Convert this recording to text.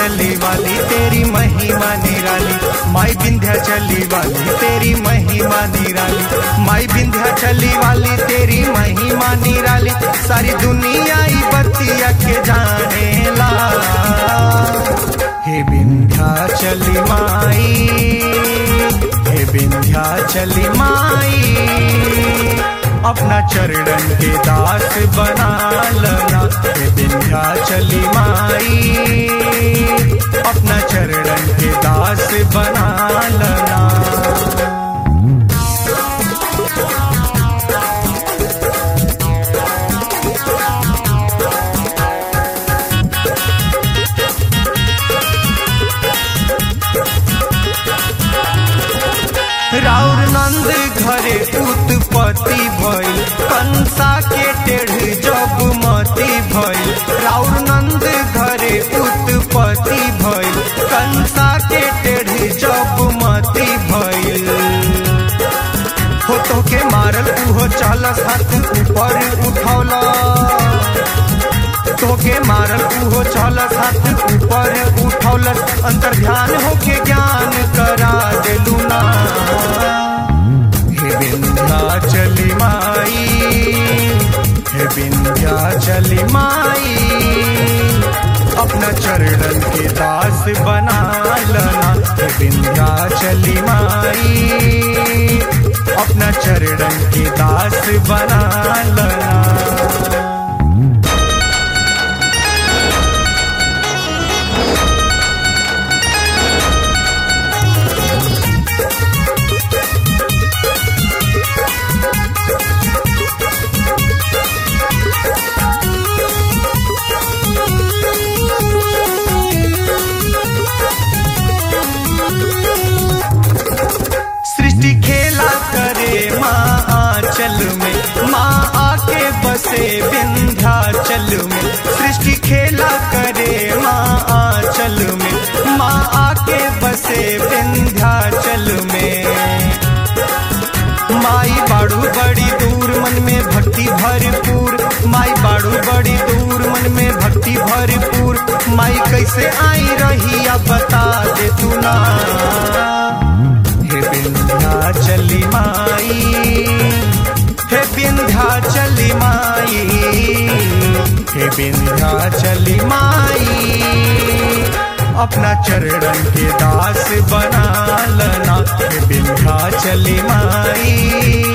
चली वाली तेरी महिमा निराली माई विंध्या चली वाली तेरी महिमा निराली माई विंध्या चली वाली तेरी महिमा निराली सारी दुनिया ही बतिया के जाने ला हे विंध्या चली माई हे विंध्या चली माई अपना चरणन के दास बना लना हे विंध्या चली माई अपना चरणन के दास बना लना राउर नंद घरे उत्पत्ति भइल कंसा के टेढ़ जब मती भइल राउर नंद घरे उत्पत्ति भइल कंसा के टेढ़ जब मती भइल हो तो के मारल उहो चालस हाथ ऊपर उठौला तोके मारल उहो चालस हाथ ऊपर उठौलस अंतर ध्यान होके ज्ञान करा देलू ना हे विंध्या चली माई हे विंध्या चली माई अपना चरणन के दास बना लना हे विंध्या चली माई अपना चरणन के दास बना लना सृष्टि खेला करे माँ आंचल में माँ आके बसे विंध्याचल में सृष्टि खेला करे माँ आंचल में माँ आके बसे विंध्याचल में माई बाड़ू बड़ी दूर मन में भक्ति भरपूर माई बाड़ू बड़ी दूर मन में भक्ति भरपूर माई कैसे आई रही अब बता दे तू ना हे विंध्या चली माई हे विंध्या चली माई हे विंध्या चली माई अपना चरणन के दास बना लना हे विंध्या चली माई